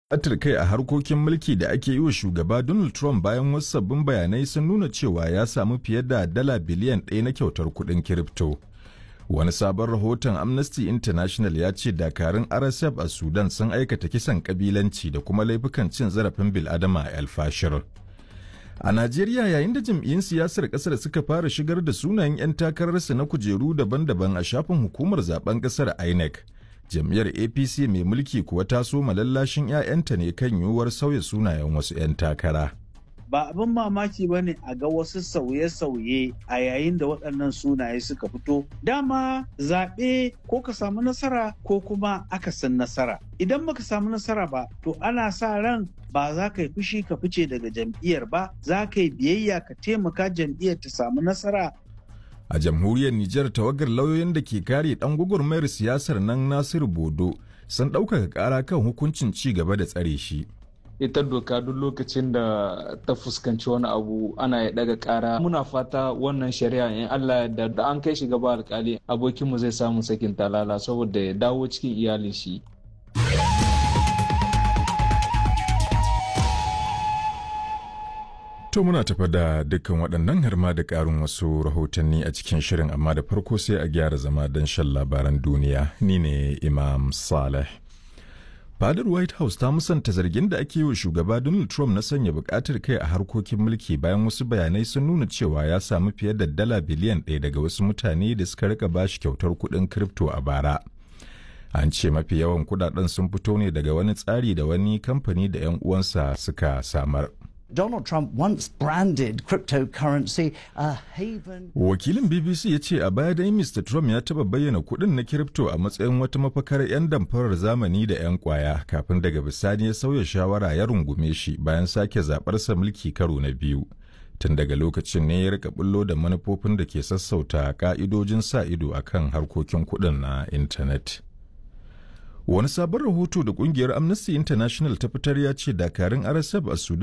Atir kai a harkokin mulki da ake yi wa shugaba Donald Trump bayan wasu sabbin bayanai sun nuna cewa ya samu fiye da dala biliyan ɗaya na kyautar kuɗin kirifto. Wani sabon rahoton Amnesty International ya ce dakarun RSF a Sudan sun aikata kisan kabilanci da kuma laifukan cin zarafin bil'adama a El Fashir. A Najeriya yayin da jam'iyyun siyasar kasar suka fara shigar da sunayen 'yan takararsa na kujeru daban-daban a shafin hukumar zaben kasar INEC. Jam'iyyar APC mai mulki kuwa ta so malallashin 'ya'yanta ne kan yiwuwar sauya sunayen wasu 'yan takara. Ba abin mamaki ba ne a ga wasu sauye-sauye a yayin da waɗannan sunaye suka fito. Dama zaɓe ko ka samu nasara ko kuma akasin nasara. Idan baka samu nasara ba, to ana sa ran ba za ka yi fushi ka fice daga jam'iyyar ba, za ka yi biyayya ka taimaka jam'iyyar ta samu nasara A jamhuriyar Nijar tawagar lauyoyin da ke kare ɗan gwagwarmayar siyasar nan Nasiru Bodo sun ɗaukaka ƙara kan hukuncin ci gaba da tsare shi. ita doka duk lokacin da ta fuskanci wani abu ana ya daga kara muna fata wannan shari'a in Allah da da an kai shi gaba alkali abokinmu zai samu sakin talala saboda ya dawo cikin iyalin shi To muna tafa da dukkan waɗannan har ma da ƙarin wasu rahotanni a cikin shirin amma da farko sai a gyara zama don shan labaran duniya ni ne Imam Saleh. Fadar White House ta musanta zargin da ake yi wa shugaba Donald Trump na sanya bukatar kai a harkokin mulki bayan wasu bayanai sun nuna cewa ya samu fiye da dala biliyan ɗaya daga wasu mutane da suka rika bashi kyautar kuɗin kripto a bara. An ce mafi yawan kudaden sun fito ne daga wani tsari da wani kamfani da 'yan uwansa suka samar. Donald Trump once branded cryptocurrency a haven. Wakilin BBC ya ce a baya dai Mr. Trump ya taɓa bayyana kuɗin na kiripto a matsayin wata mafakar 'yan damfarar zamani da 'yan kwaya kafin daga bisani ya sauya shawara ya rungume shi bayan sake zaɓarsa mulki karo na biyu. Tun daga lokacin ne ya rika bullo da manufofin da ke sassauta ka'idojin sa ido akan harkokin kuɗin na intanet. Wani sabon rahoto da kungiyar Amnesty International ta fitar ya ce dakarun RSF a Sudan